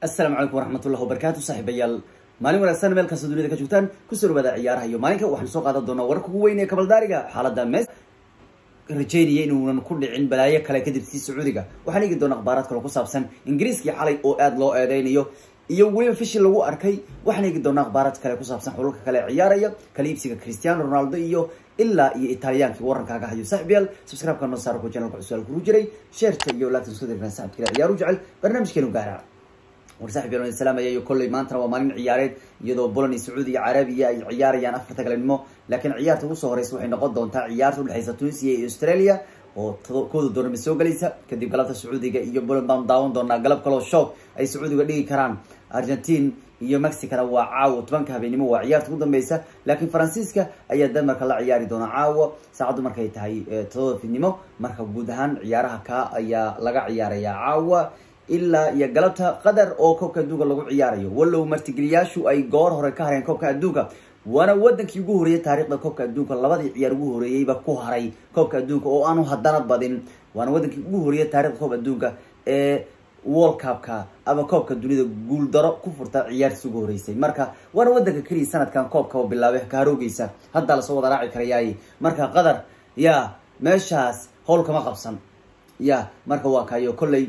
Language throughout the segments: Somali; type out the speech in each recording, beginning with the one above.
asalaamu calaykum waraxmatullahi wabarakaatu saaxiibayaal maalin wanaagsan meel kasta dunida ka joogtaan kusoo dhawaada ciyaaraha iyo maalinka waxaan soo qaadan doonaa wararka ugu weyn ee kabaldaariga xaaladda mes rajeynaya inuunan ku dhicin balaayo kale kadib sii sacuudiga waxaan eegi doonaa akhbaaraad kaloo ku saabsan ingiriiskii xalay oo aada loo eedeynayo iyo weliba fishi lagu arkay waxaan eegi doonaa akhbaaraad kale ku saabsan xulalka kale ee ciyaaraya kala iibsiga cristiano ronaldo iyo ilaa iyo italiyaankii warankaaga hayo saaxiibyaal subscribe-ka noo saara ku channelka cusub kuru jiray sheerta iyo laagta isku dirkan saxibkale ciyaaru jecel barnaamijkeenu gaara war saaxib yal salaamaya iyo kolley maantana waa maalin ciyaareed iyadoo boland iyo sacuudi iyo carabiya ay ciyaarayaan afarta galenimo laakiin ciyaarta ugu soo horeysa waxay noqon doontaa ciyaarta udhexeysa tunisia iyo australia oo kooda doornama soo gelaysa kadib galabta sacuudiga iyo boland baan daawan doonaa galab kaloo shoog ay sacuudiga dhigi karaan argentine iyo mexicana waa caawa tobanka habeenimo waa ciyaarta ugu dambeysa laakiin faransiiska ayaa denmarka la ciyaari doona caawa saacaddu markay tahay todoba fidnimo marka guud ahaan ciyaaraha ka ayaa laga ciyaarayaa caawa ilaa iyo galabta qatar oo koobka adduunka lagu ciyaarayo wallow martigeliyaashu ay goor hore ka hareen koobka adduunka waana wadankii ugu horeeyay taarikhda koobka adduunka labadii ciyaar ugu horeeyeyba ku haray koobka adduunka oo aanu haddana badin waana wadankii ugu horeeyay taarikhda koobka adduunka ee world cupka ama koobka dunida guuldaro ku furta ciyaartiis ugu horeysay marka waana wadanka keliya sanadkan koobka oo bilaabay kaharoogeysa haddaa lasoo wada raaci karayaay marka qatar ya meeshaas howl kama qabsan ya marka waa kayo kolley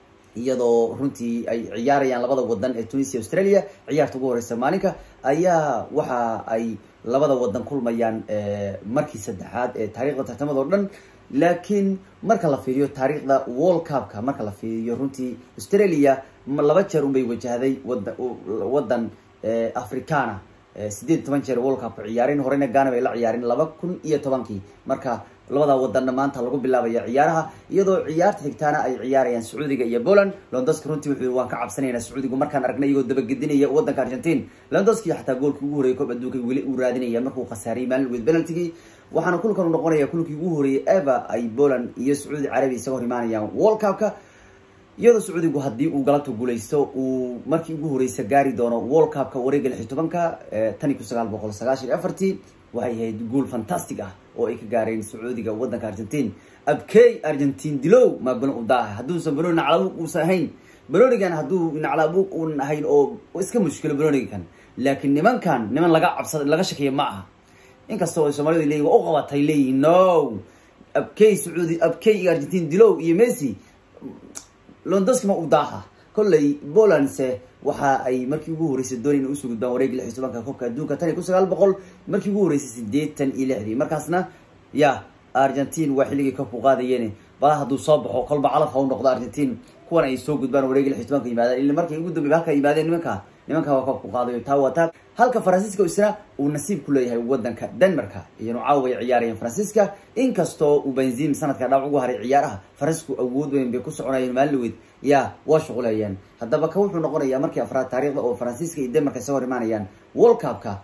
iyadoo runtii ay ciyaarayaan labada wadan ee tunisia australia ciyaarta ugu horeysa maalinka ayaa waxa ay labada wadan kulmayaan markii saddexaad ee taarikhda tartamada oo dhan laakiin marka la fiiriyo taariikhda world cupka marka la fiiriyo runtii australia laba jeer unbay wajahday wada wadan africana sideed toban jeer world cupka ciyaareen horeyna ghana bay la ciyaareen laba kun iyo tobankii marka labada wadanna maanta lagu bilaabaya ciyaaraha iyadoo ciyaarta xigtaana ay ciyaarayaan sacuudiga iyo poland londoski runtii wuxuu waan ka cabsanaynaa sacuudigu markaan aragnay iyagoo dabagedinaya wadanka argentine londoski xataa goolkii ugu horreeyay koob adduunka weli uu raadinaya markuu khasaariyay maalin weyd penaltigii waxaana kulkan u noqonaya kulkii ugu horreeyay eva ay poland iyo sacuudi carabiya isaga hor imaanayaan world cupka iyadoo sacuudigu haddii uu galabta guuleysto uu markii ugu horeysa gaari doono world cupka wareega lix iyo tobanka tan iyo kun sagaal boqol sagaashan iyo afartii waxay ahayd guul fantastic ah oo ay ka gaareen sacuudiga wadanka argentine abkey argentine dilow maa balon u daaha hadduusan baloni naclabuuq uusan ahayn balonigan hadduu naclabuuq uun ahayn oo iska mushkilo balonigan laakiin nimankan niman laga cabsada laga shakiya ma aha inkastoo soomaalida leeyihin waa u qabatay leeyihin no abkey sacuudi abkey iyo argentine dilow iyo messi londoski ma u daaha kolley polandse waxa ay markii ugu horeysay doonay ina usoo gudbaan wareegi lix iyo tobanka koobka adduunka tan iyo kun sagaal boqol markii ugu horeysay sideetan iyo lixdii markaasna ya argentine waa xilligii koobku qaadayeen bala hadduu soo baxo kolba calaf ha u noqdo argentine kuwan ay soo gudbaan wareegi lix iyo tobanka yimaadaan ila markay ugu dambey halka yimaadeen nimanka nimanka waa koobku qaadayo taa waa taa halka faransiiska isna uu nasiib ku leeyahay wadanka denmarka iyanu caawa ay ciyaarayeen faransiiska inkastoo uu benzim sanadka dhaawac ugu haray ciyaaraha faransiisku awood weyn bay ku soconayeen maalin ya waa shuqulayeen haddaba ka wuxuu noqonayaa markii afraad taariikhda oo faransiiska iyo denmarka isaga hor imaanayaan world cupka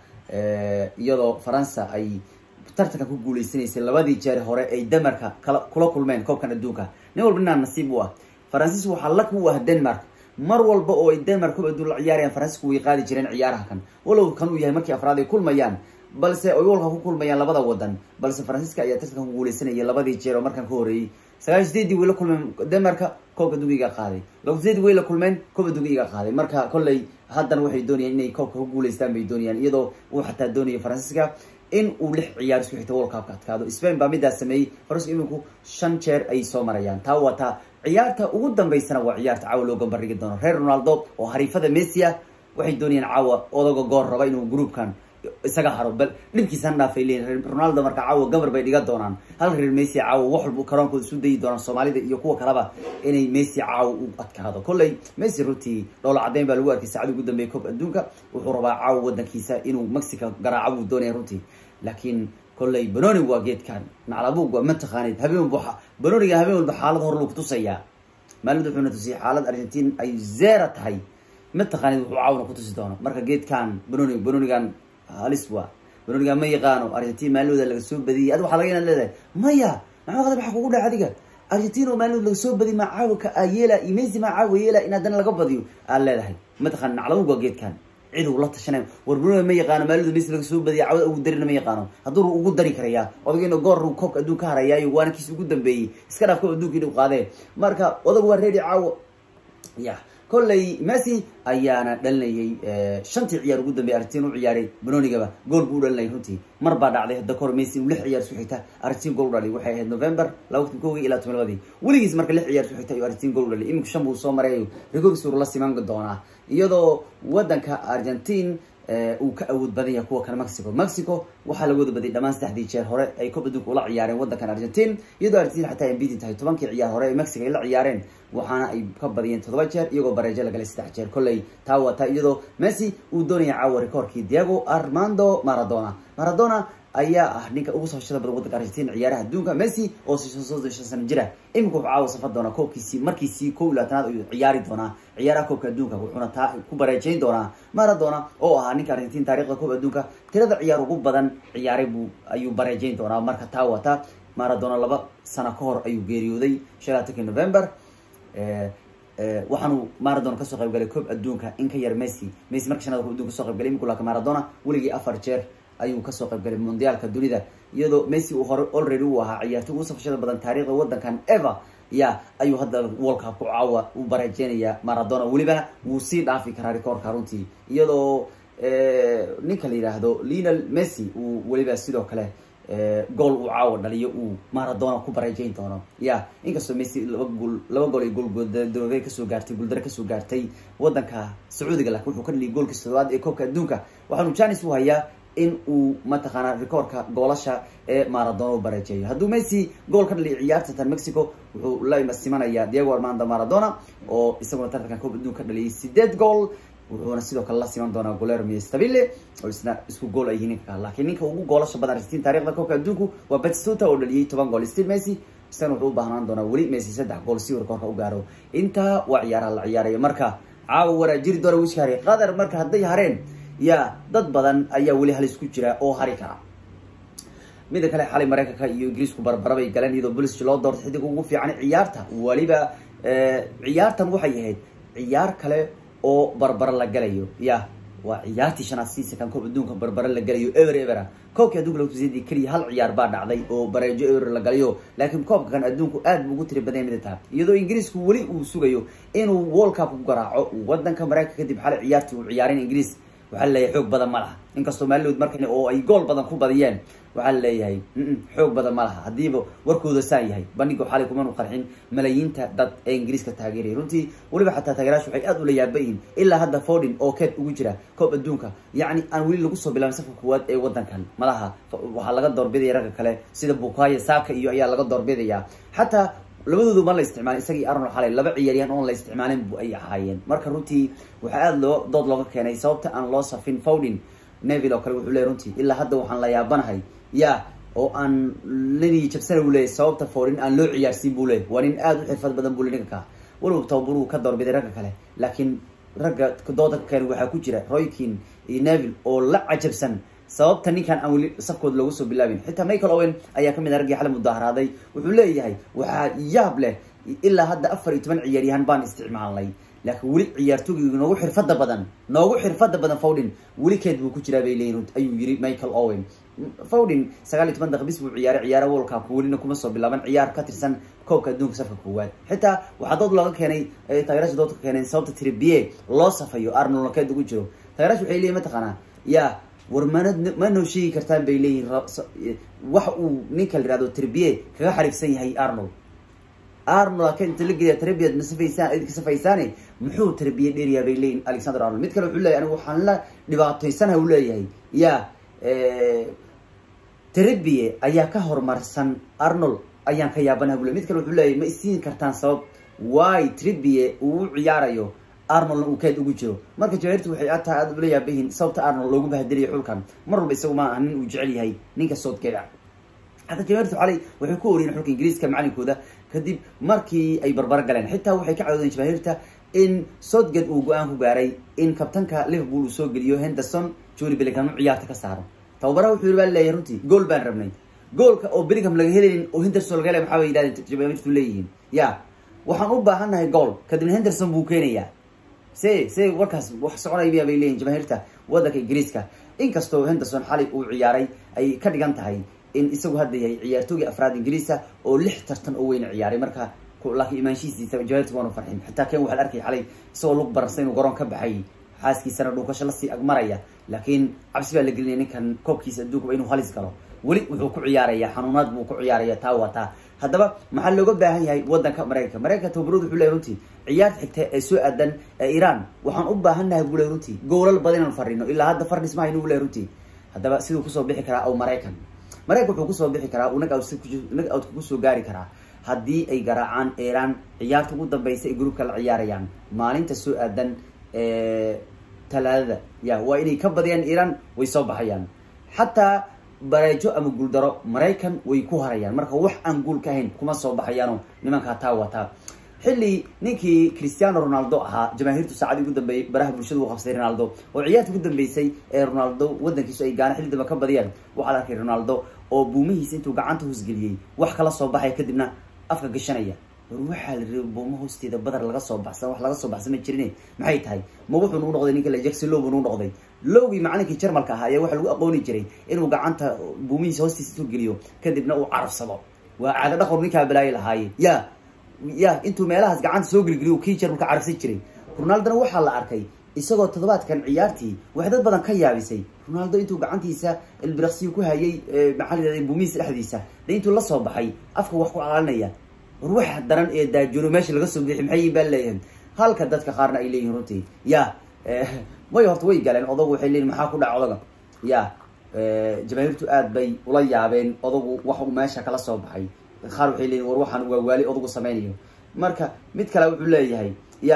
iyadoo faransa ay tartanka ku guuleysanaysay labadii jeer hore ay denmarka kala kula kulmeen koobkan adduunka nin walba ninaa nasiib u ah faransiis waxaa lak u ah denmark mar walba oo ay denmark koob adduun la ciyaarayaan faransiisku way qaadi jireen ciyaaraha kan walow kan uu yahay markii afraad ay kulmayaan balse ay walka ku kulmayaan labada wadan balse faransiiska ayaa tartanka ku guuleysanaya labadii jeer oo markaan ka horeeyey sagaal sideedii way la kulmeen denmarka koobka adduunka iga qaaday laba sideedii way la kulmeen koob adduunka iga qaaday marka kolley haddana waxay doonayaan inay koobka ku guuleystaan bay doonayaan iyadoo uu xataa doonayo faransiiska in uu lix ciyaar isku xigta world cupka adkaado spain baa midaas sameeyey faransiisku iminku shan jeer ay soo marayaan taa waa taa ciyaarta ugu dambeysana waa ciyaarta caawa loo gambardhigi doono reer ronaldo oo hariifada messi ah waxay doonayaan caawa odaga goor raba inuu groupkan isaga haro bal dhibkiisa han dhaafay leeyihin ronaldo marka caawa gabar bay dhiga doonaan hal reer messi caawa wax walba karoonkooda isu dayi doonaan soomaalida iyo kuwa kaleba inay messi caawa u adkaado kolley messi runtii dhoola caddeyn baa lagu arkay saacada ugu dambeeya koob adduunka wuxuu rabaa caawa wadankiisa inuu mexico garaaco buu doonaya runtii laakiin kolley banoni waa geedkan naclabuug waa mataqaanid habeen walba banoniga habeen walba xaalad hor lagu tusayaa maalid wuxuuna tusiyay xaalad argentine ay zera tahay mataqaanid wuxuu caawna ku tusi doono marka geedkan banoni banonigan halis waa banonigan ma yaqaano argentine maalooda laga soo badiyay adi waxa laga inaad leedahay maya maxaa qadar maxaa kugu dhaca adiga argentine oo maalood laga soo badiy maa caawika ayela iyo messi maa caawa yeela in haddana laga badiyo aad leedahay mataqaan naclabuug waa geedkan cid uu la tashanay war banoni ma yaqaano maalooda messi laga soo badiya cawada ugu darina ma yaqaano hadduu ugu dari karayaa odagayna goor koobka adduun ka harayaayo waana kiis ugu dambeeyey iska dhaaf koob adduunka inuu qaadee marka odag waa reedi caawo ya kolley messi ayaana dhalinayay shantii ciyaar ugu dambey argentin u ciyaaray banonigaba gool buu u dhalinayay runtii mar baa dhacday hadda kahor messi inuu lix ciyaar isku xigta argentin gool u dhaliy waxay ahayd november laba kun kowgii ilaa toban labadii weligiis marka lix ciyaar isku xigta ayuu argentin gool u dhaliy iminku shan buu soo marayayo regogs uu la siman doonaa iyadoo wadanka argentin uu ka awood badan yahay kuwa kale mexico mexico waxaa laga wada badiyay dhamaan saddexdii jeer hore ay koob adduunka ula ciyaareen wadankan argentin iyadoo argentin xataa ay beating tahay tobankii ciyaar hore ee mexico ay la ciyaareen waxaana ay ka badiyeen toddoba jeer iyagoo bareejo lagalay saddex jeer kolley taa wata iyadoo messi uu doonaya caawa rekoorkii diego armando maradona maradona ayaa ah ninka ugu safashada badan wadanka argentin ciyaaraha adduunka messi oo soddon shan sano jira imika wuxuu caawa safar doonaa koobkiisii markiisii kow iyo labaatanaad ayuu ciyaari doonaa ciyaaraha koobka adduunka wuxuuna taa ku bareejeyn doonaa maradona oo ahaa ninka argentin taarikhda koob adduunka tirada ciyaar ugu badan ciyaaray buu ayuu bareejeyn doonaa marka taa wata maradona laba sano ka hor ayuu geeriyooday shan labaatankii november waxaanu maradona kasoo qayb galay koob adduunka in ka yar messi messi marka shanada koob adduunka kasoo qayb galay iminku laakiin maradona weligii afar jeer ayuu kasoo qayb galay mondiaalka dunida iyadoo messi uu hore already uu ahaa ciyaartoy ugu safashada badan taariikhda wadankan eva ya ayuu hadda world cup ku caawa u bareejeynaya maradona welibana wuu sii dhaafi karaa rekoorka runtii iyadoo ninka la yidhaahdo lionel messi uu weliba sidoo kale gool uu caawa dhaliyo uu maradona ku bareejeyn doono ya inkastoo messi laba gool laba gool ay goolgooldaroobe kasoo gaartay guuldare kasoo gaartay wadanka sacuudiga laakiin wuxuu ka dhaliyay goolkii toddobaad ee koobka adduunka waxaanu janis u hayaa in uu mataqaanaa rekoorka goolasha ee maradona u bareejeeyo hadduu messi gool ka dhaliyo ciyaarta tan mexico wuxuu la simanaya diego armando maradona oo isaguna tartankan koob adduunka ka dhaliyay sideed gool wuxuuna sidoo kale la siman doonaa golermi stabile oo isna isku gool ay yihiin ninka laakiin ninka ugu goolasha badan argentin taarikhda koobka adduunku waa batistuta oo dhaliyay toban gool steve messi isagana wuxuu u baahnaan doonaa weli messi saddex gool si uu rekoorka u gaaro intaa waa ciyaaraha la ciyaarayo marka caawa waraa jiri doona wiski hare qatar marka hadday hareen ya dad badan ayaa weli halis ku jira oo hari kara mida kale xalay mareykanka iyo ingiriisku barbarabay galeen iyadoo bolis loo doortay xidig ugu fiican ciyaarta weliba ciyaartan waxay ahayd ciyaar kale oo barbaro la galayo ya waa ciyaartii shanaad seasonkan koob adduunka barbaro la galayo ever evera koobkii adduunka lagu tusiday keliya hal ciyaar baa dhacday oo bareejo ever la galayo laakiin koobka kan adduunku aad buu ugu tiri badan mida taha iyadoo ingiriisku weli uu sugayo inuu world cup ku garaaco wadanka mareykanka kadib xalay ciyaartii uu ciyaarin ingiriis waxaa laleeyahay xoog badan ma laha inkastoo maalilood markan oo ay gool badan ku badiyeen waxaa laleeyahay xoog badan ma laha haddiiba warkooda saa yahay bandhiga xalay kumanu qarxin malaayiinta dad ee ingiriiska taageeraya runtii weliba xataa taageerayaashu waxay aad ula yaaba yihiin ilaa hadda fordin oo keed ugu jira koob adduunka yacni aan weli lagu soo bilaabin safka kuwaad ee wadankan malaha waxaa laga doorbidaya ragga kale sida bukaya saka iyo ayaa laga doorbidaya xataa labadoodu ma la isticmaalin isagii arnold xalay laba ciyaaryahan oon la isticmaalin bu ay ahaayeen marka runtii waxaa aada loo dood looga keenay sababta aan loo safin fowdin neville oo kale wuxuu leey runtii ilaa hadda waxaan la yaabanahay ya oo aan lani jabsana u leeyay sababta fowdin aan loo ciyaarsiin buu leeyay waa nin aada u xirfad badan buu le ninka ka weliba tababaruu ka doorbiday ragga kale laakiin ragga dooda ka keenay waxaa ku jira roykin iyo neville oo la cajabsan sababta ninkan aan weli safkooda loogu soo bilaabin xitaa michael owen ayaa kamid ah raggii xalay mudaharaaday wuxuu leeyahay waxaa yaab leh ilaa hadda afar iyo toban ciyaaryahan baan isticmaalnay laakiin weli ciyaartooygii noogu xirfada badan noogu xirfada badan fowdin weli keed buu ku jiraa bay leeyihin ayuu yiri michael owen fowdin sagaal iyo toban daqiis buu ciyaaray ciyaara world cup welina kuma soo bilaaban ciyaar ka tirsan koobka adduunka safka koowaad xitaa waxaa dood looga keenay taageerasha dood ka keeneen sababta tribie loo safayo arnold keed ugu jiro taageerasha waxay leeyihin mataqaanaa ya war mana ma noo sheegi kartaan bay leeyihin waxa uu ninka la yihahdo tribie kaga xariifsan yahay arnold arnold ka inta la geliya tribiyad masafaysaan idinka safaysaane muxuu tarbiye dheeriyaa bay leeyihin alexander arnold mid kale wuxuu leeyahy anigu waxaan la dhibaatoysanaha u leeyahay ya tribie ayaa ka horumarsan arnold ayaan ka yaabanaha bu ley mid kale wuxuu leeyahy ma isiin kartaan sabab wy tribie uu u ciyaarayo arnoldna uu keed ugu jiro marka jawairtu waxay ataa aada ula yaabayihiin sababta arnold loogu bahadeliya xulkan mar walba isagu ma aha nin uu jecel yahay ninka soodgeeda xataa jawairtu xalay waxay ku oriyeen xulka ingiriiska macalinkooda kadib markii ay barbaro galeen xitaa waxay ka cawdeen jamaahirta in soodged uu go-aan ku gaaray in kabtanka liverpool uu soo geliyo henderson juri bellingham u ciyaarta ka saaro tababaraha wuxuu yiri baa leeyahay runtii gool baan rabnay goolka oo bellingham laga helaynin oo henderson laga helay maxaa bay yidhahdeen jamaahirtu leeyihiin ya waxaan u baahannahay gool kadibna henderson buu keenayaa se se warkaas wax soconaya bay leeyihin jamaahirta wadanka ingiriiska inkastoo henderson xalay uu ciyaaray ay ka dhigan tahay in isagu hadda yahay ciyaartoogii afraad ingiriisa oo lix tartan oo weyna ciyaaray marka laakiin imaanshihiisa jawaabti waanu farxin xitaa ken waxaa la arkay xalay isagoo lug baransa inuu garoon ka baxay xaaskiisana dhuukasho lasii agmaraya laakiin cabsi baa la gelinaya ninkan koobkiisa adduunka inuu halis galo weli wuxuu ku ciyaaraya xanuunaad buu ku ciyaaraya taa waa taa haddaba maxaa looga baahan yahay wadanka maraykanka maraykanka tababaroodu wuxuu leeyahy runtii ciyaarta xigta ee soo aadan ee iran waxaan u baahannahay buu leeyahy runtii goolal badan inaan farino ilaa hadda fardhis ma haynu u leeyahy runtii haddaba siduu kusoo bixi karaa aw maraykan maraykan wuxuu kusoo bixi karaa uu nag out nag outka kusoo gaari karaa haddii ay garaacaan iran ciyaarta ugu dambeysa ay groupka la ciyaarayaan maalinta soo aadan talaadada ya waa inay ka badiyaan iran way soo baxayaan xataa bareejo ama guuldaro maraykan way ku harayaan marka wax aan guul ka ahayn kuma soo baxayaano nimankaa taa wataa xilli ninkii cristiano ronaldo ahaa jamaahiirtu saacadii ugu dambeeyey baraha bulshada uu qabsaday ronaldo oo ciyaarta ugu dambeysay ee ronaldo wadankiisu ay gaana xilli dambe ka badiyaan waxaa la arkay ronaldo oo buumihiisa intuu gacanta hoosgeliyey wax kala soo baxaya kadibna afka gashanaya war waxaa la rabay buuma hoosteeda badar laga soo baxsan wax laga soo baxsan ma jirine maxay tahay ma wuxuu nagu noqday ninka jackson low buu nagu noqday lowgii macalinkii jarmalka ahaa ayaa waxaa lagu aqooni jiray inuu gacanta buumihiisa hoostiisa intuu geliyo kadibna uu carabsado waa caado dhaqor ninkaa balaayo lahaaye ya ya intuu meelahaas gacanta soo gelgeliyo kii jarmalka carabsan jiray ronaldona waxaa la arkay isagoo toddobaadkan ciyaartii wax dad badan ka yaabisay ronaldo intuu gacantiisa ilbiraqsiyu ku hayay maxaa la yihahda buumihiisa dhexdiisa de intuu la soo baxay afka wax ku calaalinaya war waxa daran ee daajono meesha laga soo bixi maxay baa leeyahay halka dadka qaarna ay leeyihin runtii ya way horta way galeen odagu waxay leeyihin maxaa ku dhaca odaga ya jamaahiirtu aad bay ula yaabeen odagu wax uu meesha kala soo baxay qaar waxay leeyihin war waxaan waa waali odagu sameynayo marka mid kale wuxuu leeyahay ya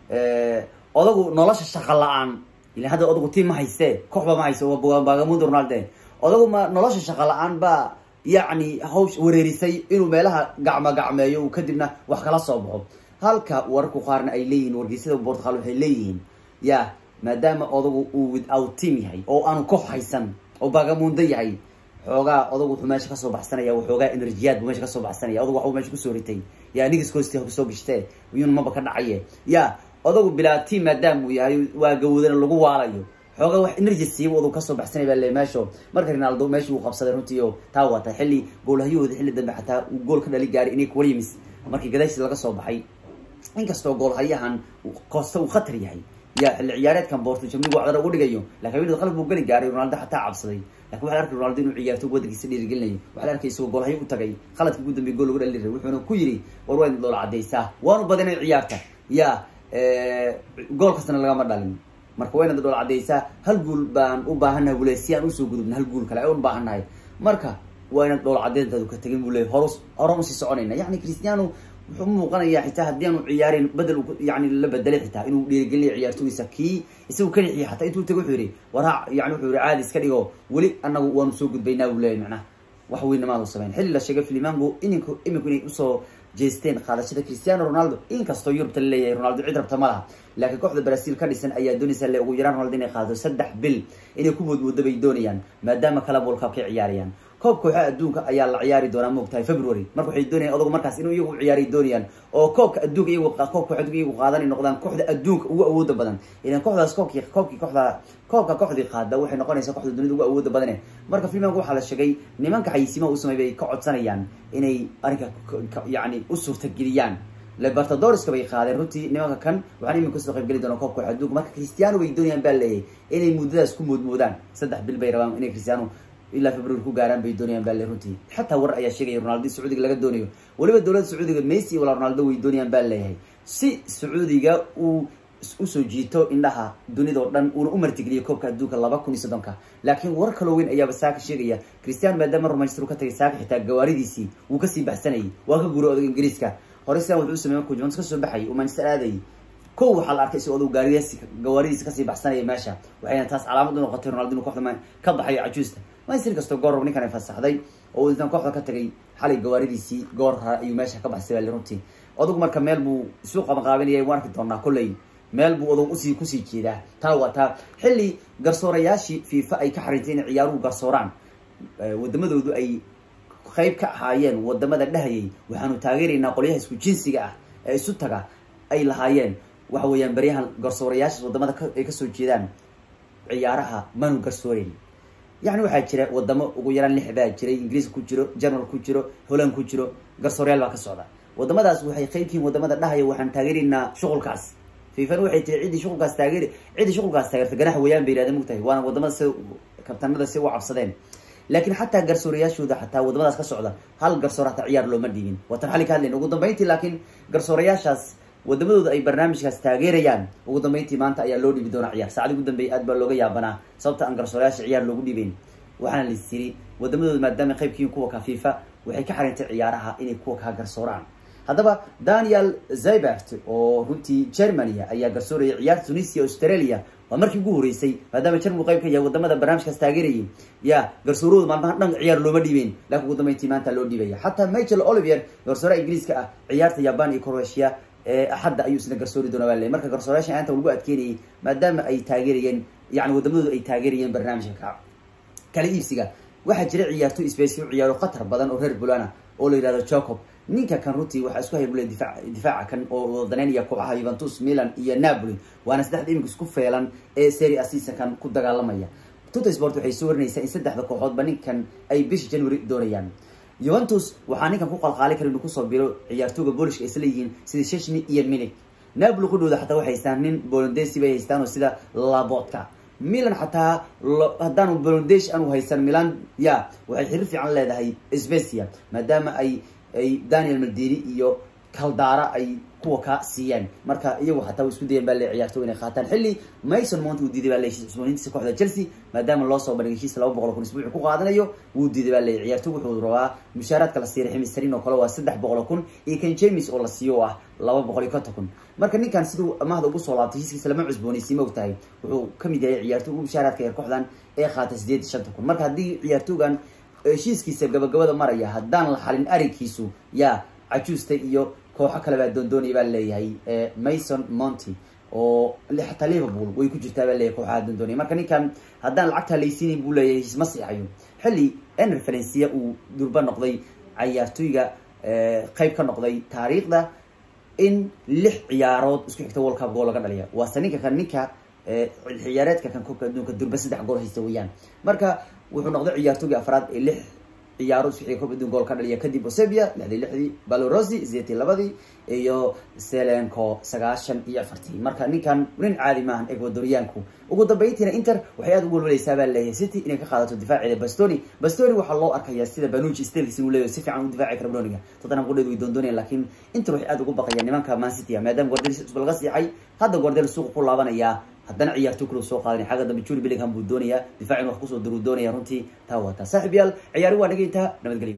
odagu nolosha shaqa la-aan ila hadda odagu tii ma hayse kooxba ma hayse bagamundo ronalde odagu ma nolosha shaqa la-aan baa yacni hawsh wareerisay inuu meelaha gacmo gacmeeyo uu kadibna wax kala soo baxo halka wararku qaarna ay leeyihiin wargeysyada portugal waxay leeyihiin ya maadaama odagu uu without team yahay oo aanu koox haysan oo bagamundo yahay xoogaa odagu wuxuu meesha kasoo baxsanaya waxoogaa enerjiyaad buu meesha kasoo baxsanaya odagu waxbuu meesha kusoo ritay ya nigiskoosti kusoo gashtee iyun maba ka dhacaye ya odagu bilaa team maadaama uu yahay waa gawoodana lagu waalayo xoogaa wax energy siiba odagu kasoo baxsanay baa le meesho marka ronaldo meesha uu qabsaday runtii oo taa wata xilli goolhahyahooda xilli dambe xataa uu gool ka dhali gaaray inay williams markii gadaashiis laga soo baxay inkastoo goolhayahan koosta uu khatar yahay ya xilli ciyaareedkan boorto jamligu wacdana ugu dhigayo lakin haweeneed qalab buu geli gaaray ronaldo xataa cabsaday lakin waxa la arkay ronaldo inuu ciyaarto wadankiisa dhiirigelinayo waxa la arkay isagoo goolhayo u tagay khaladka ugu dambeey gool lagu dhali ray wuxuuna ku yidhi war waa idin doola cadaysaa waanu badinay ciyaarta ya gool kastana lagama dhalin marka waa inaad dhool cadaysaa hal guul baan u baahannahay buu le si aan usoo gudubna hal guul kale ay un baahannahay marka waa inaad dhool cadeyntaadu ka tegin buu le hor horan usii soconayna yani cristiano wuxuu umuuqanayaa xitaa haddii aanu ciyaarin bedel yani la bedelay xitaa inuu dhiirigelinayo ciyaartoogiisa kii isagu kanixiya xataa intuu taga wuxuu yihi waraa yani wuxuu yihi caadi iska dhigo weli anagu waanu soo gudbaynaa buu leeyahy macnaha wax weynamaadu sameyn xilli la sheegay filimango ininku iminku inay usoo jeesteen qaadashada cristiano ronaldo inkastoo yurubta la leeyahay ronaldo cid rabta ma laha laakiin kooxda brazil ka dhisan ayaa doonaysa le ugu yaraan ronaldo inay qaado saddex bil inay ku moodmoodo bay doonayaan maadaama kala world cup kay ciyaarayaan koob kooxaha adduunka ayaa la ciyaari doonaa moogtahay february marka waxay doonayaan odagu markaas inuu iyagu ciyaaray doonayaan oo koobka adduunka iyagu koob koox adduunka iyagu qaadanay noqdaan kooxda adduunka ugu awooda badan ilan kooxdaas koobkii koobkii kooxda koobka kooxdii qaada waxay noqonaysaa kooxda dunida ugu awooda badane marka filmanka waxaa la sheegay nimanka xayisimaha u sameey bay ka codsanayaan inay arrinka yani u suurtageliyaan libertadoriska bay qaadeen runtii nimanka kan waxaan iminka kasoo qayb geli doona koobka adduunka marka cristiano bay doonayaan baa leeyahay inay muddadaas ku moodmoodaan saddex bil bay rabaan inay cristiano ilaa february ku gaaraan bay doonayaan baa le runtii xataa war ayaa sheegaya ronaldo sacuudiga laga doonayo weliba dowladda sacuudiga messi walaa ronaldo way doonayaan baa leeyahay si sacuudiga uu usoo jiito indhaha dunidao dhan uuna u martigeliyo koobka adduunka laba kun iyo soddonka laakiin war kaloo weyn ayaaba saaka sheegaya cristiano maadaama romanchester u ka tagay saaka xitaa gawaaridiisii wuu kasii baxsanayay waa ka guuray odaga ingiriiska hore sidan wuxuu u samey markuu juventus kasoo baxayay uu manchester aadayay kow waxaa la arkay isagoo odagu gaariyaasi gawaaridiisa kasii baxsanaya meesha waxayna taas calaamad u noqotay ronaldo inuu kooxda ka baxayo cajuusta manchester kastoo goor rab ninkan ay fasaxday oo intaan kooxda ka tagay xalay gawaaridiisii goor hore ayuu meesha ka baxsay baa runtii odagu marka meel buu isu qabanqaabinaya waan arki doonaa kolley meel buu odag usii kusii jeedaa taa waa taa xilli garsoorayaashii fifa ay ka xariintay inay ciyaaruhu garsooraan wadamadoodu ay qayb ka ahaayeen wadamada dhahayay waxaanu taageeraynaa qolyaha isku jinsiga ah ee isu taga ay lahaayeen waxa weeyaan baryahan garsoorayaashaas wadamada ay kasoo jeedaan ciyaaraha manu garsooreyn yani waxaa jira wadamo ugu yaraan lix baa jiray ingiriiska ku jiro general ku jiro holland ku jiro garsoorayaal baa ka socda wadamadaas waxay qeybkiin wadamada dhahaya waxaan taageeraynaa shuqulkaas fiifana waxay tihi ciddii shuqulkaas taageer ciddii shuqulkaas taageerta ganax weeyaan bay yidhahdeen mugtahay waana wadamada si kabtanada si u cabsadeen laakiin xataa garsoorayaashooda xataa wadamadaas ka socda hal garsoor hataa ciyaar looma dhiibin waatan xali ka hadlayn ugu dambeyntii laakiin garsoorayaashaas wadamadooda ay barnaamijkaas taageerayaan ugu dambeyntii maanta ayaa loo dhiibi doonaa ciyaar saacadii ugu dambeeyay aad baa looga yaabanaa sababta aan garsoorayaasha ciyaar loogu dhiibeyn waxaana lais yiri wadamadooda maadaama qaybkiin kuwa ka fifa waxay ka xarintay ciyaaraha inay kuwa kaa garsooraan haddaba daniel zybert oo runtii germany ayaa garsooraya ciyaarta tunisia australia waa markii ugu horeysay maadaama jermal qayb ka yahay wadamada barnaamijkaas taageerayay ya garsoorahooda maalmaha dhan ciyaar looma dhiibeyn laakiin ugu dambeyntii maanta loo dhiibaya xataa michael olivier garsooraha ingiriiska ah ciyaarta jaban iyo croatia axadda ayuu isna garsoori doona waa le marka garsoorayaashan aanta lagu adkeynayay maadaama ay taageerayeen yani wadamadooda ay taageerayeen barnaamijka ka kala iibsiga waxaa jira ciyaartoy space u ciyaaro khatar badan oo reer bulana oo la yihahdo jacob ninka kan runtii waxaa isku haybule difa difaaca kan oo wadaneynaya kooxaha yuventus milan iyo napoli waana saddexda iminka isku feelan ee seri a seasonkan ku dagaalamaya tuta sport waxay soo warinaysaa in saddexda kooxoodba ninkan ay bisha january doonayaan yuventus waxaa ninkan ku qalqaali kara inuu kusoo biro ciyaartooga boolishka isla yihiin sida sheshni iyo milig napoli qudhooda xataa waxay haystaan nin bolondesi bay haystaan oo sida labotka milan xataa haddaanu bolondesh aanu haysan milan ya waxay xiriir fiican leedahay specia maadaama ay ay daniel maldini iyo kaldara ay kuwa ka siiyeen marka iyagu xataa isku dayan baa le ciyaartooy inay qaataan xilli mason mount uu diiday baa le cusbooniintiisa kooxda chelsea maadaama loo soo bandhigay heshiis laba boqol kun isbuuci ku qaadanayo wuu diiday baa le ciyaartooy wuxuu rabaa mushaaraadka la siiray ximisarin oo kale waa saddex boqol kun iyo kan james oo la siiyo oo ah laba boqol iyo konton kun marka ninkan siduu amahda ugu soo laabtay heshiiskiisa lama cusboonaysiin ma ogtahay wuxuu kamid yahay ciyaartooy ugu mushaaraadka ee kooxdan ee qaatay sideed shanta kun marka haddii ciyaartoogan heshiiskiisa gabagabada maraya haddaan la xalin arrinkiisu yaa cajuusta iyo kooxo kale baa doondoonaya baa leeyahay mason monty oo xataa liverpool way ku jirtaa baa leeyahay kooxaha doondoonaya marka ninkan haddaan lacagta laysiinin buu leeyahay heshiis ma siixayo xilli ener valencia uu durba noqday cayaartooyga qayb ka noqday taariikhda in lix ciyaarood isku xigta world cup gool laga dhaliya waase ninka kan ninka ciyaareedka kan koobka adduunka durba saddex gool haysta weeyaan marka wuxuu noqday ciyaartooygii afraad ee lix ciyaarood isku xiga koob adduun gool ka dhaliya kadib osebia lixdii lixdii balorosi sideetii labadii iyo selenco sagaashan iyo afartii marka ninkan nin caadi maahan ecuadoriyaanku ugu dambeyntiina inter waxay aada ugu walwalaysaa baa leeyahay city inay ka qaadato difaaceeda bastoni bastoni waxaa loo arkayaa sida banuji stelkis inuu leeyahay si fiican u difaaci kara broniga tottenham qudheed way doondoonayaan laakiin inter waxay aada ugu baqayaan nimanka man city ah maadaama guardel cusba laga siixay hadda guardel suuqa ku laabanayaa haddana ciyaarto kula soo qaadanay xagga dambe juri billingham buu doonayaa difaac in wax kusoo daruu doonaya runtii taa waa taa saaxib yaal ciyaari waa dhagaytaa nabadgelyo